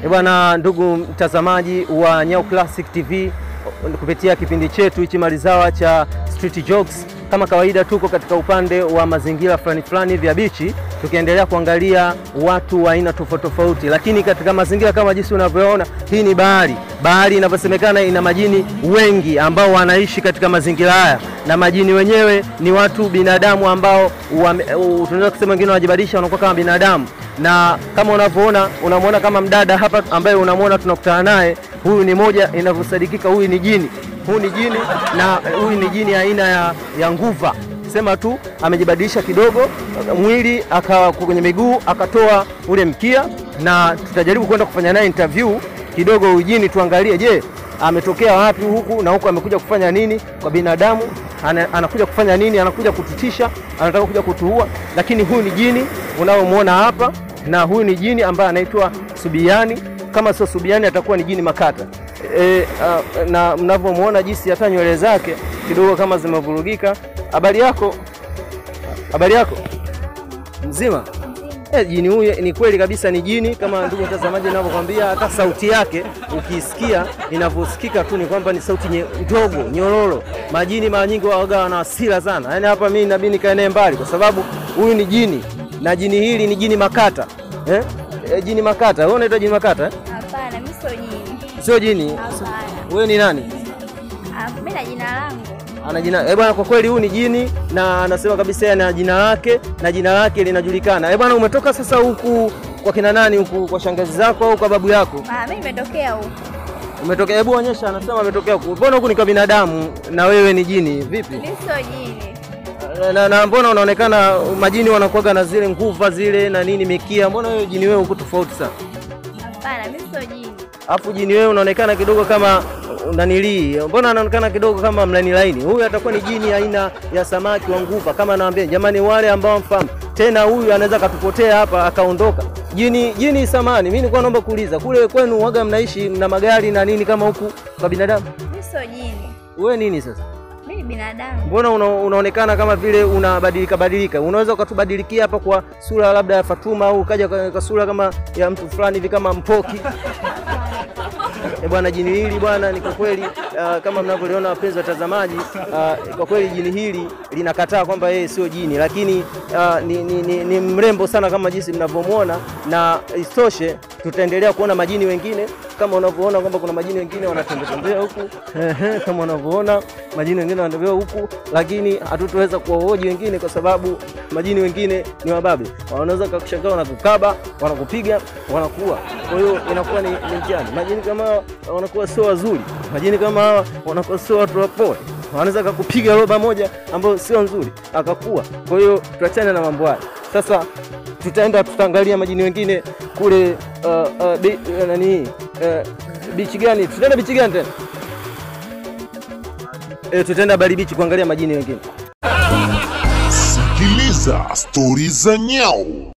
Eh bwana, ndugu mtazamaji wa Nyau Classic TV, kupitia kipindi chetu hichi Malizawa cha Street Jokes, kama kawaida, tuko katika upande wa mazingira fulani fulani vya bichi, tukiendelea kuangalia watu wa aina tofauti tofauti, lakini katika mazingira kama jinsi unavyoona, hii ni bahari. Bahari inavyosemekana ina majini wengi ambao wanaishi katika mazingira haya, na majini wenyewe ni watu binadamu ambao tunaweza kusema wengine wanajibadilisha, wanakuwa kama binadamu na kama unavyoona unamwona kama mdada hapa ambaye unamwona tunakutana naye, huyu ni moja inavyosadikika, huyu ni jini, huyu ni jini na huyu ni jini aina ya, ya nguva. Sema tu amejibadilisha kidogo mwili aka kwenye miguu akatoa ule mkia, na tutajaribu kwenda kufanya naye interview kidogo huyu jini, tuangalie, je, ametokea wapi huku na huku, amekuja kufanya nini kwa binadamu ana, anakuja kufanya nini? Anakuja kututisha, anataka kuja kutuua. Lakini huyu ni jini unaomwona hapa, na huyu ni jini ambaye anaitwa Subiani. Kama sio Subiani atakuwa ni jini Makata. E, a, na mnavyomwona jinsi hata nywele zake kidogo kama zimevurugika. Habari yako? Habari yako? Mzima? Eh, jini huyu ni kweli kabisa ni jini kama ndugu mtazamaji ninavyokwambia, hata sauti yake ukisikia inavyosikika tu ni kwamba ni sauti nye, ndogo nyororo. Majini mara nyingi waga wana hasira sana, yaani hapa mimi inabidi nikae naye mbali, kwa sababu huyu ni jini na jini hili ni jini Makata eh? Eh, jini Makata. Wewe unaitwa jini Makata eh? Hapana, mimi sio jini. Sio jini. Hapana. Wewe ni nani? Ah, Mimi na jina langu. ana jina eh bwana, kwa kweli huyu ni jini na anasema kabisa yeye ana jina lake na jina lake linajulikana. Eh bwana, umetoka sasa huku kwa kina nani huku, kwa shangazi zako au kwa babu yako? Ah, mimi nimetokea huko. Umetokea? Hebu onyesha. Anasema ametokea huku. Mbona huku ni kwa binadamu na wewe ni jini vipi? Mimi sio jini. Na, na mbona unaonekana majini wanakuwaga na zile nguva zile na nini mikia, mbona wewe jini wewe huku tofauti sana? Hapana, mimi sio jini. Alafu jini wewe unaonekana kidogo kama unanilii, mbona anaonekana kidogo kama mlani laini? Huyu atakuwa ni jini aina ya samaki wa nguva, kama naambia jamani, wale ambao mfahamu tena, huyu anaweza akatupotea hapa akaondoka. Jini jini samani, mimi nilikuwa naomba kuuliza, kule kwenu waga mnaishi mna magari na nini kama huku kwa binadamu? Mimi sio jini. Wewe nini sasa? Mimi ni binadamu. Mbona una, unaonekana kama vile unabadilika badilika? Unaweza ukatubadilikia hapa kwa sura labda ya Fatuma au ukaja kwa, kwa sura kama ya mtu fulani hivi kama Mpoki. E bwana, jini hili bwana, ni kwa kweli uh, kama mnavyoliona wapenzi watazamaji, uh, kwa kweli jini hili linakataa kwamba yeye sio jini, lakini uh, ni, ni, ni, ni mrembo sana kama jinsi mnavyomwona, na isitoshe tutaendelea kuona majini wengine kama unavyoona kwamba kuna majini wengine wanatembea tembea huku ehe, kama unavyoona majini wengine wanatembea huku, lakini hatutoweza kuwahoji wengine kwa sababu majini wengine ni wababe, wanaweza kukushangaa, wanakukaba, wanakupiga, wanakuua. Kwa hiyo inakuwa ni, ni mtihani. Majini kama hawa wanakuwa sio wazuri, majini kama hawa wanakuwa sio watu wapole, wanaweza kukupiga roba moja ambayo sio nzuri akakuwa. Kwa hiyo tuachane na mambo haya sasa tutaenda tutaangalia majini wengine kule uh, uh, bi, uh, nani uh, bichi gani? Tutaenda bichi gani tena? E, tutaenda Bali bichi kuangalia majini wengine. Sikiliza stori za Nyau.